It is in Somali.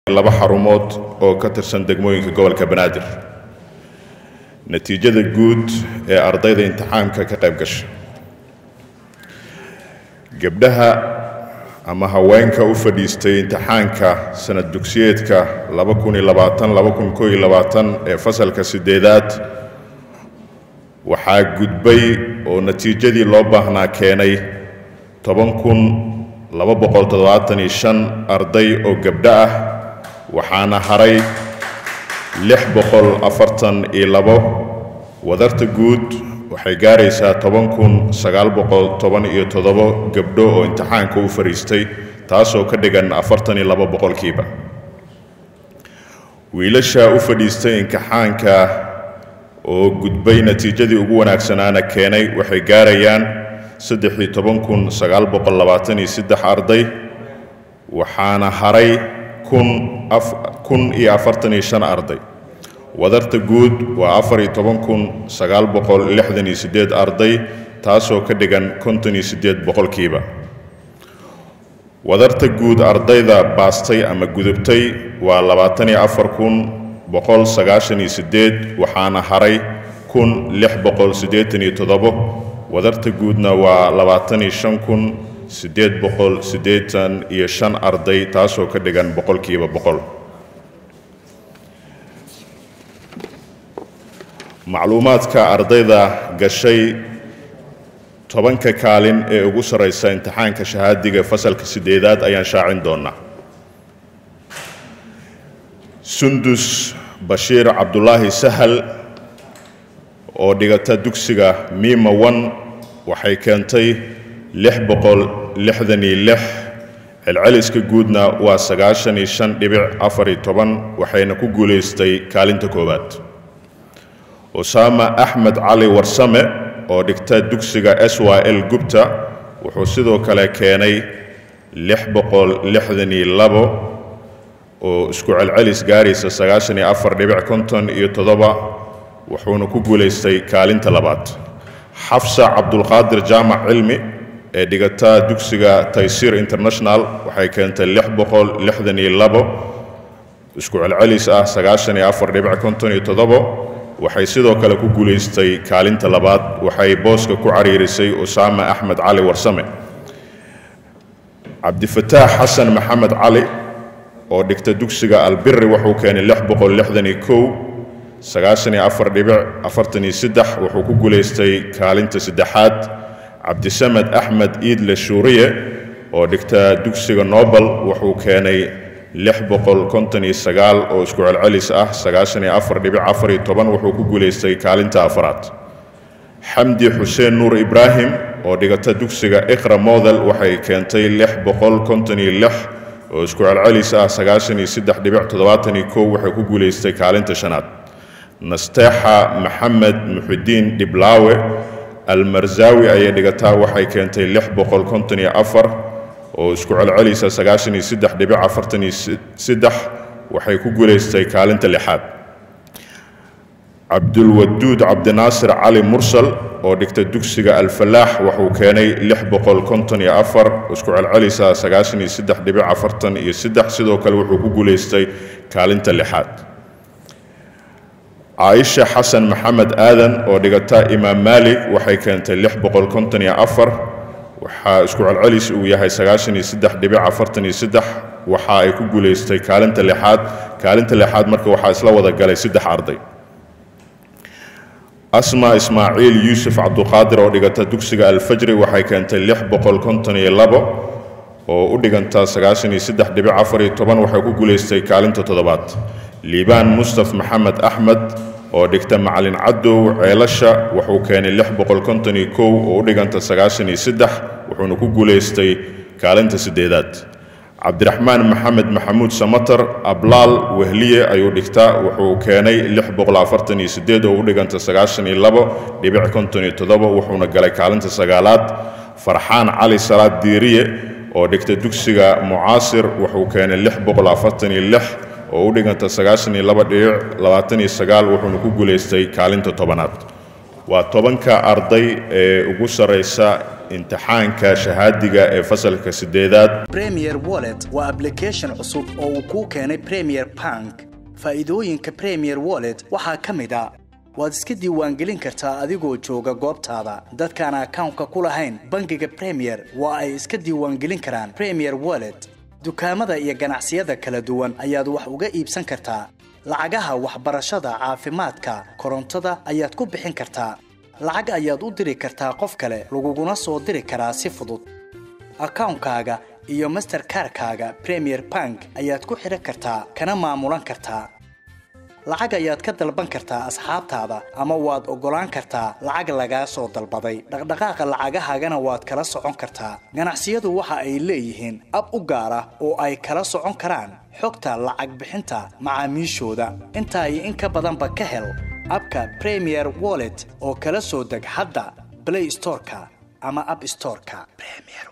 laba xarumood oo ka tirsan degmooyinka gobolka banaadir natiijada guud ee ardayda imtixaanka ka qayb gasha gabdhaha ama haweenka u fadhiistay imtixaanka sanad dugsiyeedka ee fasalka sideedaad waxaa gudbay oo natiijadii loo baahnaa keenay arday oo gabdho ah waxaana haray wadarta guud waxay gaaraysaa gabdho oo imtixaanka u fadhiistay taasoo ka dhigan boqolkiiba wiilasha u fadhiistay imtixaanka oo gudbay natiijadii ugu wanaagsanaana keenay waxay gaarayaan arday waxaana haray arday wadarta guud waa arday taasoo ka dhigan boqolkiiba wadarta guud ardayda baastay ama gudubtay waa waxaana haray wadarta guudna waa arday taasoo ka dhigan boqolkiiba boqol macluumaadka ardayda gashay tobanka kaalin ee ugu sarraysa imtixaanka shahaadiga fasalka sideedaad ayaan shaacin doonnaa sundus bashiir cabdulaahi sahal oo dhigata dugsiga miima wan waxay keentay celceliska guudna waa waxayna ku guulaystay kaalinta koowaad usaama axmed cali warsame oo dhigta dugsiga s y l gubta wuxuu sidoo kale keenay oo isku celcelis gaaraysa wuxuuna ku guulaystay kaalinta labaad xafsa cabdulqaadir jaamac cilmi ee dhigata dugsiga taysiir international waxay keentay isku celcelis ah waxay sidoo kale ku guulaystay kaalinta labaad waxay booska ku cariirisay usaama axmed cali warsame cabdifataax xasan maxamed cali oo dhigta dugsiga albiri wuxuu keenay wuxuu ku guulaystay kaalinta saddexaad cabdisamed axmed iidle shuuriye oo dhigta dugsiga nobel wuxuu keenay oo isku celcelis ah wuxuu ku guulaystay kaalinta afaraad xamdi xuseen nuur ibraahim oo dhigata dugsiga iqra model waxay keentay oo isku celcelis ah waxay ku guulaystay kaalinta shanaad nasteexa maxamed muxidiin dhiblaawe almarzawi ayay dhigataa waxay keentay oo isku celcelisa waxay ku guulaystay kaalinta lixaad cabdulwaduud cabdinaasir cali mursal oo dhigta dugsiga alfalaax wuxuu keenay isku celcelisa sidoo kale wuxuu ku guulaystay kaalinta lixaad caaisha xasan maxamed aadan oo dhigata imaam maalik waxay keentay waxaa isku celcelis uu yahay waxa ay ku guulaystay kaalinta lixaad kaalinta lixaad marka waxaa isla wada galay saddex arday asma ismaaciil yuusuf cabduqaadir oo dhigata dugsiga alfajri waxay keentay oo u dhiganta waxay ku guulaystay kaalinta toddobaad liibaan mustaf maxamed axmed oo dhigta macalin cadow ceelasha wuxuu keenay oo u dhiganta wuxuuna ku guulaystay kaalinta sideedaad cabdiraxmaan maxamed maxamuud samatar ablaal wehliye ayuu dhigtaa wuxuu keenay oo u dhiganta wuxuuna galay kaalinta sagaalaad farxaan cali salaad diiriye oo dhigta dugsiga mucaasir wuxuu keenay oo u dhiganta wuxuuna ku guulaystay kaalinta tobanaad waa tobanka arday ee ugu sarraysa imtixaanka shahaadiga ee fasalka sideedaad premier wallet waa application cusub oo uu kuu keenay premier bank faa'iidooyinka premier wallet waxaa ka mid a waad iska diiwaangelin kartaa adigoo jooga goobtaada dadkaan akawnka ku lahayn bangiga premier waa ay iska diiwaangelin karaan premier wallet dukaamada iyo ganacsiyada kala duwan ayaad wax uga iibsan kartaa lacagaha waxbarashada caafimaadka korontada ayaad ku bixin kartaa lacag ayaad u diri kartaa qof kale laguguna soo diri karaa si fudud akawnkaaga iyo masterkarkaaga premier bank ayaad ku xidhan kartaa kana maamulan kartaa lacag ayaad ka dalban kartaa asxaabtaada ama waad oggolaan kartaa lacag lagaa soo dalbaday dhaqdhaqaaqa lacagahaagana waad kala socon kartaa ganacsiyadu waxa ay leeyihiin ab u gaar ah oo ay kala socon karaan xogta lacag bixinta macaamiishooda intaa iyo in ka badanba ka hel abka premier wallet oo kala soo deg hadda blay storeka ama ab storeka